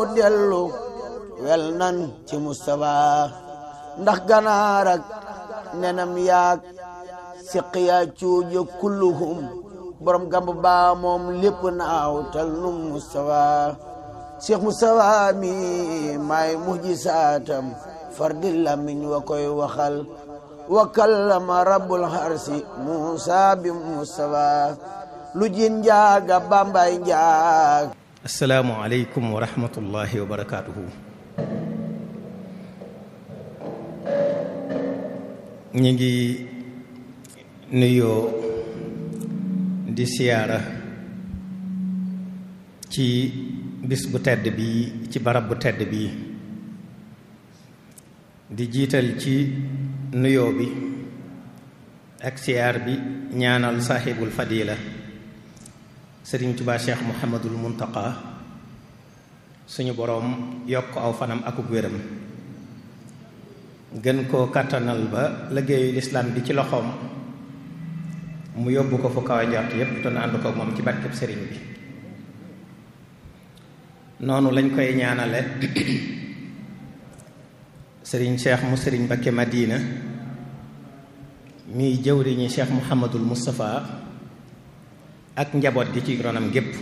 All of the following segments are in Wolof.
dellu wel nan ci Mustafa ndax ganaar ak nenam yaag siqiya cuuja kulluhum borom gamb baa moom lépp naaw tal nu Mustafa Cheikh Mustafa mi maay mujjisaatam fardi lamiñ wa koy waxal wa kallama rabbul harsi Musa bi Mustafa lu jin njaaga bambay njaag asalaamu aleykum wa rahmatullahi wa barakaatuhu ñu ngi nuyoo di siyaara ci bis bu tedd bi ci barab bu tedd bi di jiital ci nuyoo bi ak siyaar bi ñaanal saaxibul fadila sëriñ tubaa cheikh muhammadul muntaka suñu boroom yokk aw fanam akuk wéram gën koo kàttanal ba liggéeyu lislaam bi ci loxoom mu yóbbu ko fu kaw njort yépp te na ànd ko moom ci barkeb sëriñ bi noonu lañ koy ñaanale sëriñ cheikh mu sëriñ Mbakke Madina miy jëwriñi cheikh muhammadul mustafa ak njaboot gi ci ronam gépp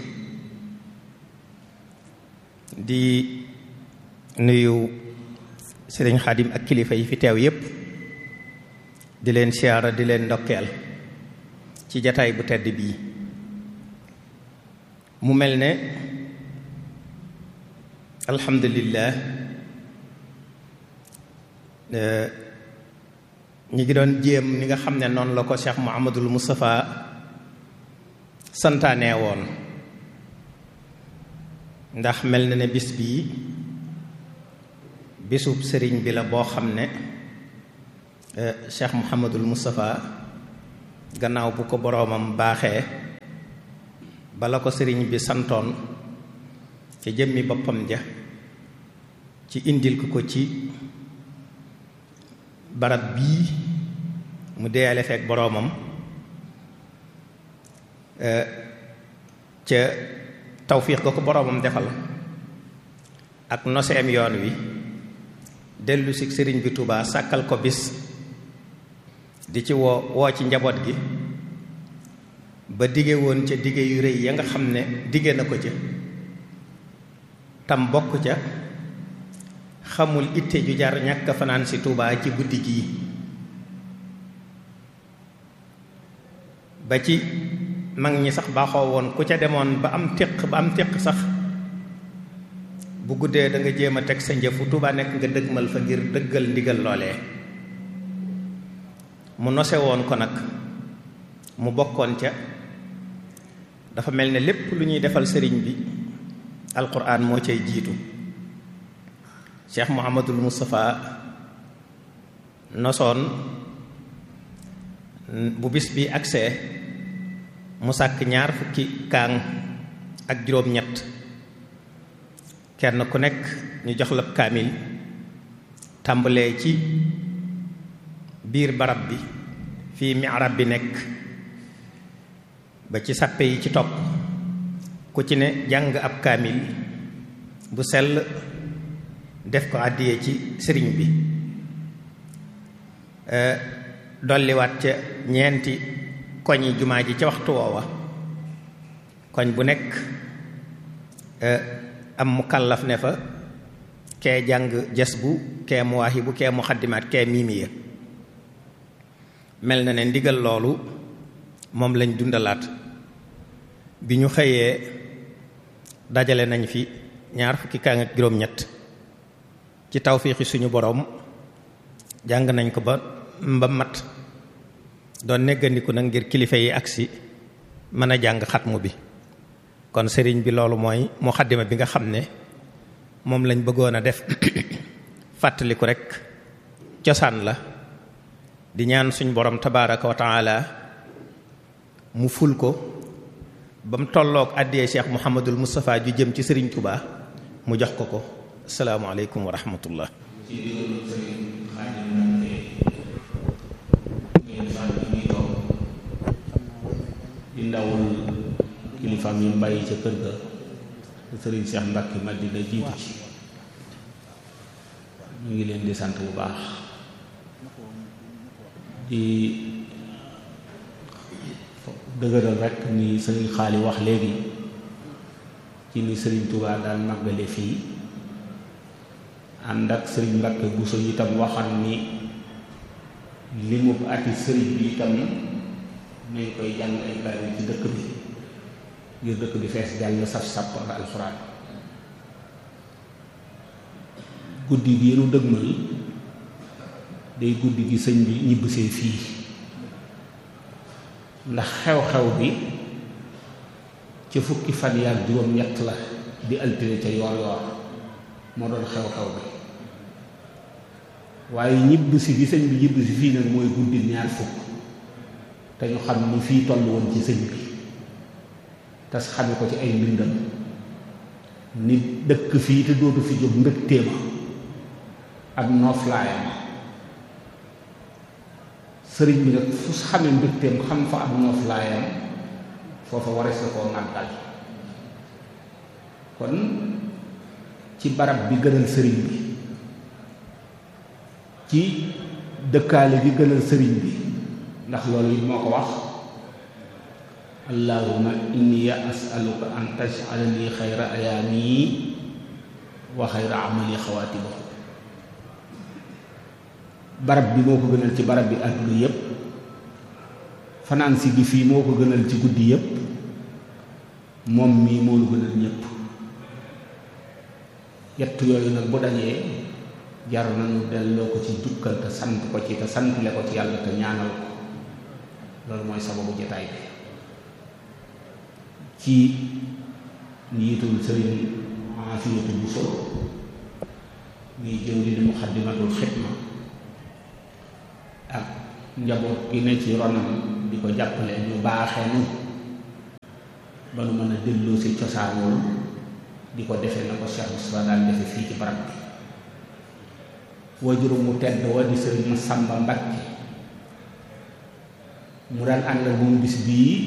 di nuyu sëriñ xaadim ak kilifa yi fi teew yépp di leen siyaara di leen ndokkeel ci jataay bu tedd bii mu mel ne alhamdulillah ñi ngi doon jéem ni nga xam ne noonu la ko Cheikh Muhammadul Moustapha santaane woon ndax mel na ne bis bii bisub sëriñ bi la boo xam ne Cheikh Muhammadul Moustapha gannaaw bu ko boroomam baaxee bala ko sëriñ bi santoon ci jëmmi boppam ja ci indil ko ko ci barab bii mu deeyale feek boroomam ca tawfiix ga ko boroomam defal ak noseem yoon wi dellu si sëriñ bi Tuubaa sàkkal ko bis di ci woo woo ci njaboot gi ba dige woon ca dige yu rëy ya nga xam ne dige na ko ca tam bokk ca xamul itte ju jar ñàkk fanaan si Tuubaa ci guddi gii ba ci mag ñi sax baaxoo woon ku ca demoon ba am téq ba am téq sax bu guddee da nga jéem a teg sa njëfu Tuubaa nekk nga dëgmal fa ngir dëggal ndigal loolee mu nose woon ko nag mu bokkoon ca dafa mel ne lépp lu ñuy defal sëriñ bi alquran moo cay jiitu cheikh muhammadul moustapha nosoon bu bis bi agsee mu sàkk ñaar fukki kaang ak juróom-ñett kenn ku nekk ñu jox la kaamil tàmbalee ci biir barab bi fii mi'rab bi nekk ba ci sàppe yi ci topp ku ci ne jàng ab kaamil bu sell def ko àddiyee ci sëriñ bi dolliwaat ca ñeenti koñi jumaa ji ca waxtu woowa koñ bu nekk am mu kàllaf ne fa kee jàng jas bu kee mu waaxi bu kee mu xaddimaat kee miimiya mel na ne ndigal loolu moom lañ dundalaat bi ñu xëyee dajale nañ fi ñaar fukki kaa ak juróom-ñett ci tawfiixi suñu boroom jàng nañ ko ba mba mat doon neggandiku nag ngir kilifa yi agsi mën a jàng xatmu bi kon sëriñ bi loolu mooy muxaddima bi nga xam ne moom lañ bëggoon a def fàttaliku rekk cosaan la di ñaan suñu borom tabaaraka wa taala mu ful ko ba mu tolloog àddiyee Cheikh Mouhamadul Moustapha ju jëm ci sëriñ Touba mu jox ko ko asalaamaaleykum wa rahmatullah di ndawul kilifaam yi mu bàyyi ca kër ga te sëriñ Cheikh Mbacke Madina jiitu ci ñu ngi leen di sant bu baax di dëgëral rek ni sëriñ xaali wax léegi ci ni sëriñ Touba daan màggale fii ànd ak sëriñ Mbacke Bousso itam waxan ni li mu ati sëriñ bi itam nañ koy jàng ay kaamil ci dëkk bi ngir dëkk bi fees jàng saf sàpp ak alxuraan guddi gi nu dëgmal day guddi gi sëñ bi ñibbisee fii ndax xew-xew bi ca fukki fan yaak juróom-ñett la di altine ca yoor yoor moo doon xew-xew bi waaye ñibbisi gi sëñ bi ñibbisi fii nag mooy guddi ñaar fukk te ñu xam ni fii toll woon ci sëñ bi te xame ko ci ay mbindam nit dëkk fii te dootu fi jóg mbëgteema ak nooflaayam sëriñ bi nag fu xamee mbëgteem xam fa ak nooflaayam foofa warees na koo màggal kon ci barab bi gënal sëriñ bi ci dëkkaale gi gënal sëriñ bi ndax loolu it moo ko wax allahuma inni asaluka an tajala li xayra ayaami wa xayra amali xawaatiba barab bi moo ko gënal ci barab bi àdduna yépp fanaan si gi fii moo ko gënal ci guddi yépp moom mii moo lu gënal ñépp yett yooyu nag bu dajee jar nañu delloo ko ci jukkal te sant ko ci te santle ko ci yàlla te ñaanal ko loolu mooy sababu jotaay bi ci njiitul sëriñ Afiyatu Buso muy jëw di muxaddimatul xidma ak njaboot gi ne ci ronam di ko jàppale ñu baaxee nu ba nu mën a delloo si cosaanool di ko defe na ko Cheikh Moustapha daal defe fii ci barab bi wajurum mu tedd wa di sëriñ Masamba Mbakke mu daan ànd ak moom bis bii